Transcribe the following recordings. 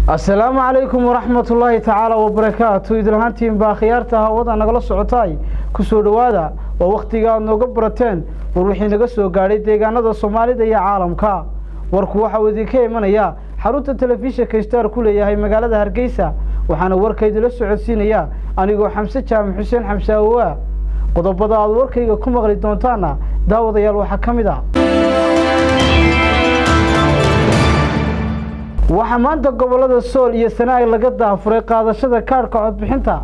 asalaamu calaykum waraxmat ullaahi tacaala wabarakaatu idilhaantiin baa khiyaarta hawada nagala socotaay ku soo dhowaada waa wakhtiga aad nooga barateen war wixii naga soo gaadhay deegaanada soomaalida iyo caalamka warku waxa uu idinka imanaya xarunta telefishinka star ku leeyahay magaalada hargeysa waxaana warka idinla socodsiinaya anigoo xamse jaamac xuseen xamse awowa qodobada aad warkayga ku maqli doontaana daawadayaal waxaa ka mid ah waxaa maanta gobolada sool iyo sanaag laga daafuray qaadashada kaadhka codbixinta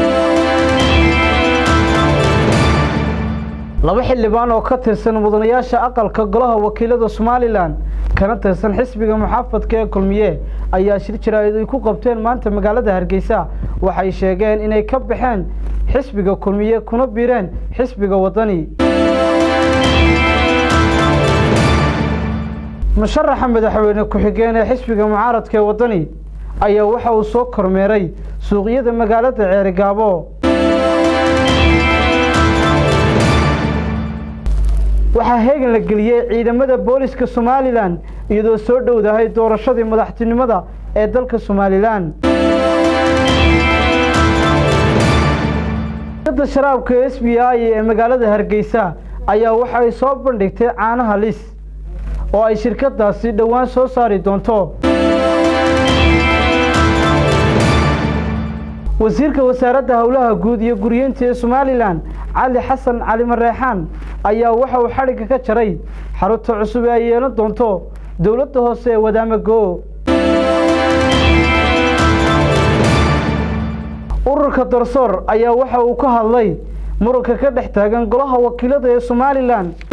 laba xildhibaan oo ka tirsan mudanayaasha aqalka golaha wakiilada somalilan kana tirsan xisbiga muxaafadka ee kulmiye ayaa shir jaraa'id ay ku qabteen maanta magaalada hargeysa waxay sheegeen inay ka baxeen xisbiga kulmiye kuna biireen xisbiga wadani musharaxa madaxweyne ku-xigeen ee xisbiga mucaaradka ee waddani ayaa waxa uu soo kormeeray suuqyada magaalada ceerigaabo waxaa heegan la geliyey ciidamada booliska somalilan iyadoo soo dhowdahay doorashadii madaxtinimada ee dalka somalilan da sharaabka s b i ee magaalada hargeysa ayaa waxa ay soo bandhigtay caanaha lis oo ay shirkadaasi dhowaan soo saari doonto wasiirka wasaaradda howlaha guud iyo guryeynta ee somalilan cali xasan cali mareexaan ayaa waxa uu xadhigga ka jaray xarunta cusub ee ay yeelan doonto dowladda hoose ee wadaamago ururka darsoor ayaa waxa uu ka hadlay muranka ka dhex taagan golaha wakiilada ee somalilan